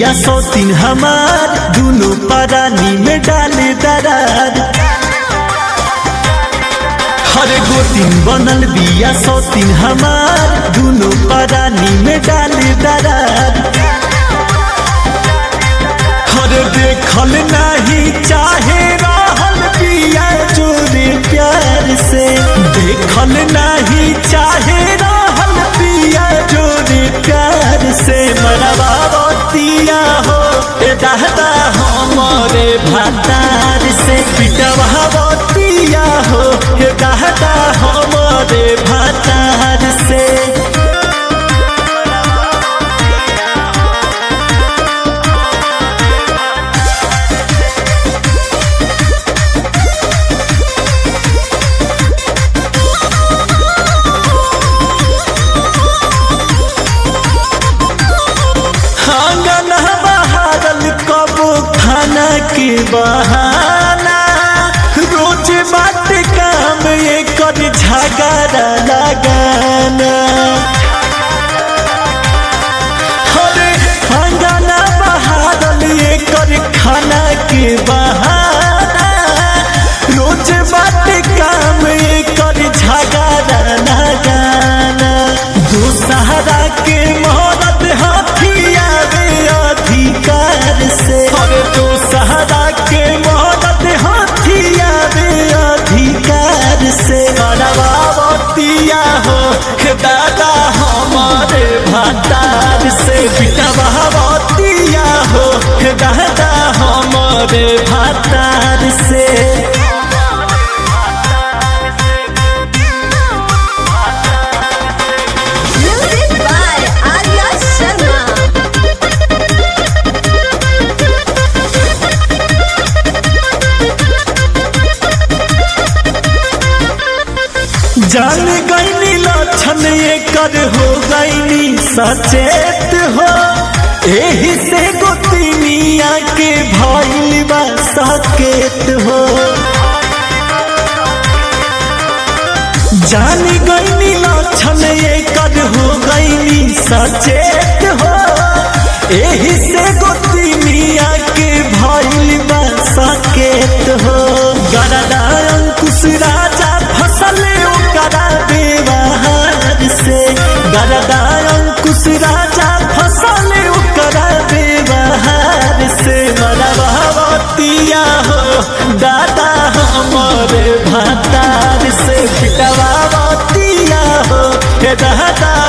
बिया सौतीन हमार दुनो परानी में डाले दरार हर गोतीन बनल बिया सौतीन हमार दुनो परानी में डाले दरार हर देखल नहीं चाहे रहल बिया जोरे प्यार से देखल नहीं चाहे रहल बिया जोरे प्यार से मरवा बतिया हो ए दादा हमारे भातार से पिटवा बतिया हो ए दादा हमारे भातार से आंगन बहारल कबो खाना के बहाना रोज बात काम ये कर झगड़ा लगाना अरे आंगन बहारल ये कर खाना के बहाना रोज बात काम ये कर झगड़ा लगाना दोसहरा के मोहरत हाथिया रे अधिकार से अरे दोसहरा के मोहरत हाथिया रे अधिकार से मरवावतिया हो हे दादा हमारे भातार से बिटवावतिया हो हे दादा हमारे भातार से Music by Arya Sharma. जान गईनी लक्षण एकर हो गईनी सचेत हो एही से गोतिनिया के भइल बा सकेत हो जान गईनी लक्षण एकर हो गईनी सचेत हो एही से गोतिनिया के भइल बा सकेत हो गरदा अंकुश राजा फसल ओकरा व्यवहार से गरदा अंकुश राजा फसल ओकरा व्यवहार से मरवावतिया हो दादा हमारे भातार से पिटवावतिया हो हे दादा